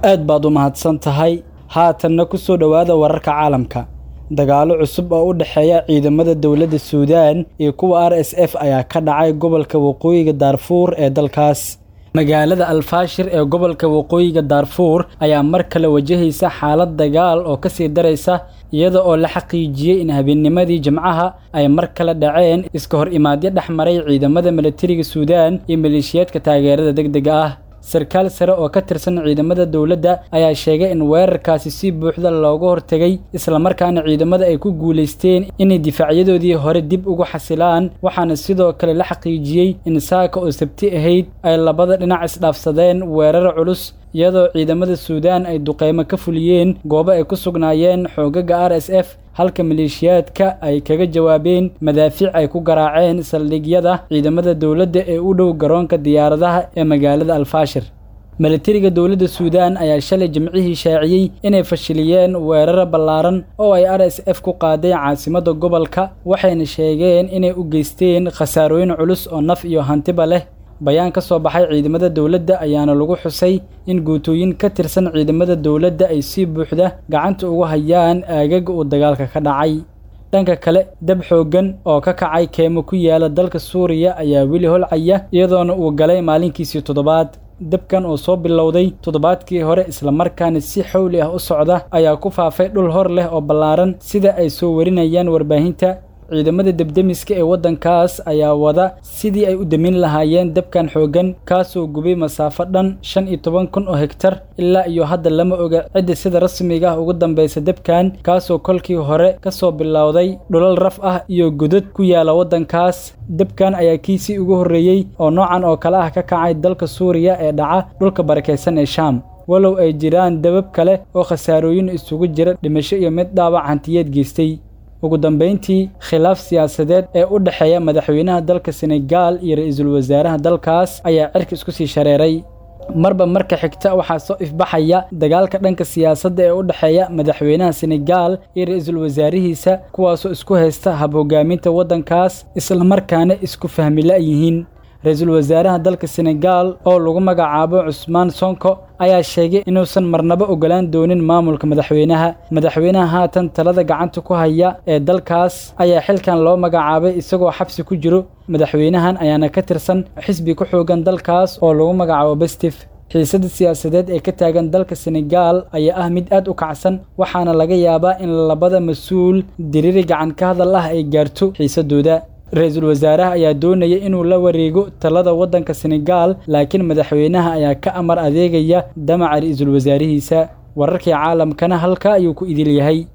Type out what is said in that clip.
aad baad u mahadsan tahay haatanna ku soo dhowaada wararka caalamka dagaalo cusub oo u dhexeeya ciidamada dowladda suudaan iyo kuwa r s f ayaa ka dhacay gobolka waqooyiga daarfuur ee dalkaas magaalada alfaashir ee gobolka waqooyiga daarfuur ayaa mar kale wajahaysa xaalad dagaal oo kasii daraysa iyada oo la xaqiijiyey in habeennimadii jimcaha ay mar kale dhaceen iska hor imaadyo dhex maray ciidamada milatariga suudaan iyo maleeshiyaadka taageerada degdega ah sarkaal sare oo ka tirsan ciidamada dowladda ayaa sheegay in weerarkaasi si buuxda looga hortegay islamarkaana ciidamada ay ku guulaysteen inay difaacyadoodii hore dib ugu xasilaan waxaana sidoo kale la xaqiijiyey in saaka oo sabti ahayd ay labada dhinac isdhaafsadeen weerar culus iyadoo ciidamada suudaan ay duqeymo ka fuliyeen goobo ay ku sugnaayeen xoogaga r s f halka maleeshiyaadka ay kaga jawaabeen madaafiic ay ku garaaceen saldhigyada ciidamada dowladda ee u dhow garoonka diyaaradaha ee magaalada alfaashir milatariga dowladda suudaan ayaa shalay jimcihii shaaciyey inay fashiliyeen weeraro ballaaran oo ay r s f ku qaadeen caasimadda gobolka waxayna sheegeen inay u geysteen khasaarooyin culus oo naf iyo hantiba leh bayaan ka soo baxay ciidamada dowladda ayaana lagu xusay in guutooyin ka tirsan ciidamada dowladda ay si buuxda gacanta ugu hayaan aagaga uu dagaalka ka dhacay dhanka kale dab xooggan oo ka kacay keemo ku yaala dalka suuriya ayaa weli holcaya iyadoona uu galay maalinkiisii toddobaad dabkan oo soo bilowday toddobaadkii hore islamarkaana si xawli ah u socda ayaa ku faafay dhul hor leh oo ballaaran sida ay soo warinayaan warbaahinta ciidamada debdemiska ee waddankaas ayaa wada sidii ay u damin lahaayeen dabkan xooggan kaasoo gubay masaafo dhan shan iyo toban kun oo hegtar ilaa iyo hadda lama oga cidda sida rasmiga ah ugu dambaysa dabkan kaasoo kolkii hore ka soo bilowday dhulal raf ah iyo godad ku yaala waddankaas dabkan ayaa kiisii ugu horreeyey oo noocan oo kale ah ka kacay dalka suuriya ee dhaca dhulka barakaysan ee shaam walow ay jiraan dabab kale oo khasaarooyin isugu jira dhimasho iyo mid dhaawac hantiyeed geystay ugu dambayntii khilaaf siyaasadeed ee u dhexeeya madaxweynaha dalka senegaal iyo ra-iisul wasaaraha dalkaas ayaa cirka isku sii shareeray marba marka xigta waxaa soo ifbaxaya dagaalka dhanka siyaasadda ee u dhexeeya madaxweynaha senegaal iyo ra-iisul wasaarihiisa kuwaasoo isku haysta hab hogaaminta waddankaas islamarkaana isku fahmila yihiin ra-iisul wasaaraha dalka senegaal oo lagu magacaabo cusmaan sonko ayaa sheegay inuusan marnabo ogolaan doonin maamulka madaxweynaha madaxweynaha haatan talada gacanta ku haya ee dalkaas ayaa xilkan loo magacaabay isagoo xabsi ku jiro madaxweynahan ayaana ka tirsan xisbi ku xoogan dalkaas oo lagu magacaabo bestif xiisadda siyaasadeed ee ka taagan dalka senegaal ayaa ah mid aad u kacsan waxaana laga yaabaa in labada mas-uul diriri gacan ka hadal ah ay gaarto xiisadooda ra-iisul wasaaraha ayaa doonaya inuu la wareego talada waddanka senegaal laakiin madaxweynaha ayaa ka amar adeegaya damaca ra-iisul wasaarihiisa wararkii caalamkana halka ayuu ku idil yahay